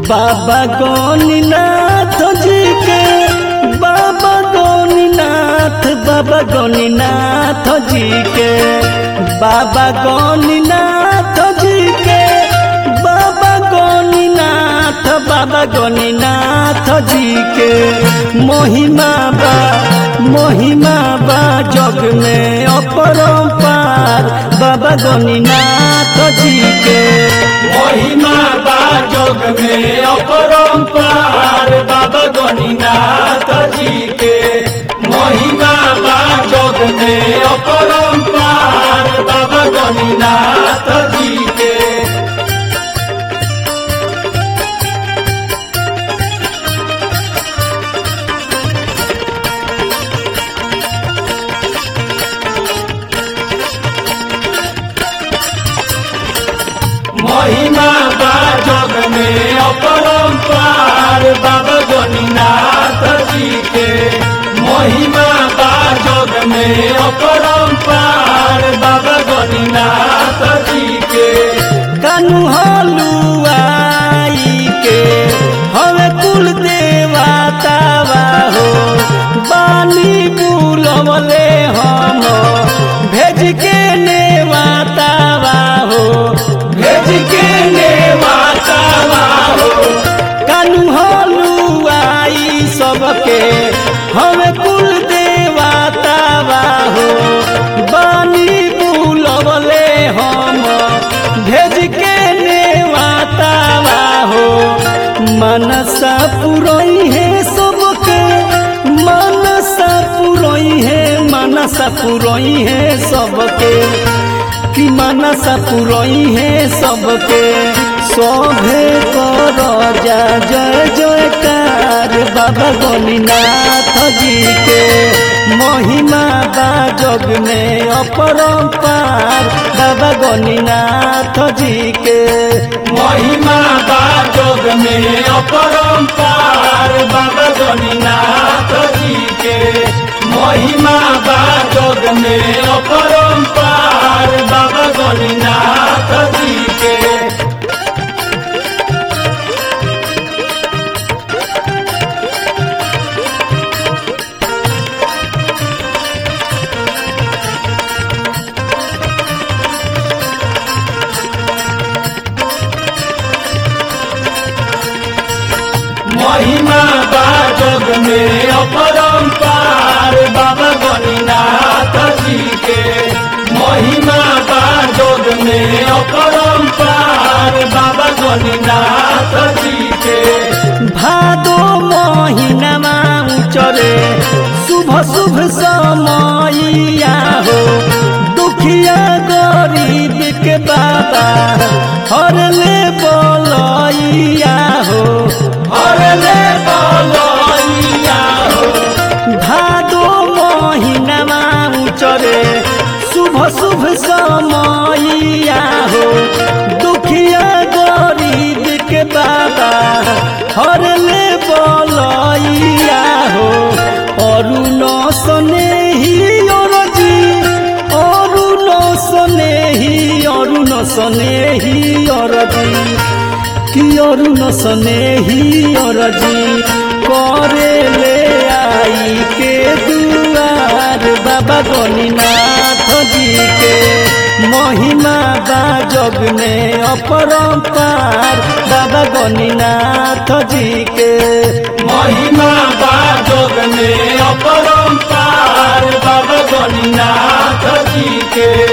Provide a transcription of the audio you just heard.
बाबा गौनीनाथ जी के बाबा गौनीनाथ बाबा गौनीनाथ जी के बाबा गौनीनाथ जी के बाबा गौनीनाथ बाबा गौनीनाथ जी के महिमा बा महिमा बा जग में अपरंपार बाबा गौनीनाथ जी के महिमा बा जग में अपरंपार बाबा गणिनाथ जी के महिमा बा जग में अपरंपार बाबा गणिनाथ जी के महिमा बा जग में अपरंपार बाबा गणिनाथ जी के महिमा बा जग में अपरंपार बाबा गणिनाथ जी के कानू हलुआई के हवे कुल देवतावा हो बानी बुलवले हम भेज के नेवातावा हो भेज के ने माता हो कानू हलुआई सबके हवे कुल देवतावा हो बानी बुलवले हम भेज के नेवातावा हो मनसा पुरई है सबके मनसा पुरई है मनसा पुरई है सबके कि मनसा पुरई है सबके शोभे कर जा जय जयकार बाबा गणिनाथ जी के महिमा बा जग में अपरंपार बाबा गणिनाथ जी के महिमा बा जग में अपरंपार बाबा गणिनाथ जी के महिमा बा जग में अपरंपार बाबा गणिनाथ जी के महिमा बा जग में अपरंपार बाबा गणिनाथ जी के महिमा बा जग में अपरंपार बाबा गणिनाथ जी के भादो महीनामा उचरे शुभ शुभ समयया हो दुखिया गरीब के बाबा हरले बोलैया हो हरले बोलैया हो भादो महीनामा उचरे शुभ शुभ समयया हो दुखिया गरीब के बाबा हरले बोलैया हो अरुण स्नेही अरजी अरुण स्नेही अरुण स्नेही अरजी कि अरुण स्नेही अरजी करे ले आई के दुआर बाबा गणिनाथ जी के महिमा बा जग में अपरंपार बाबा गणिनाथ जी के महिमा बा जग में अपरंपार बाबा गणिनाथ जी के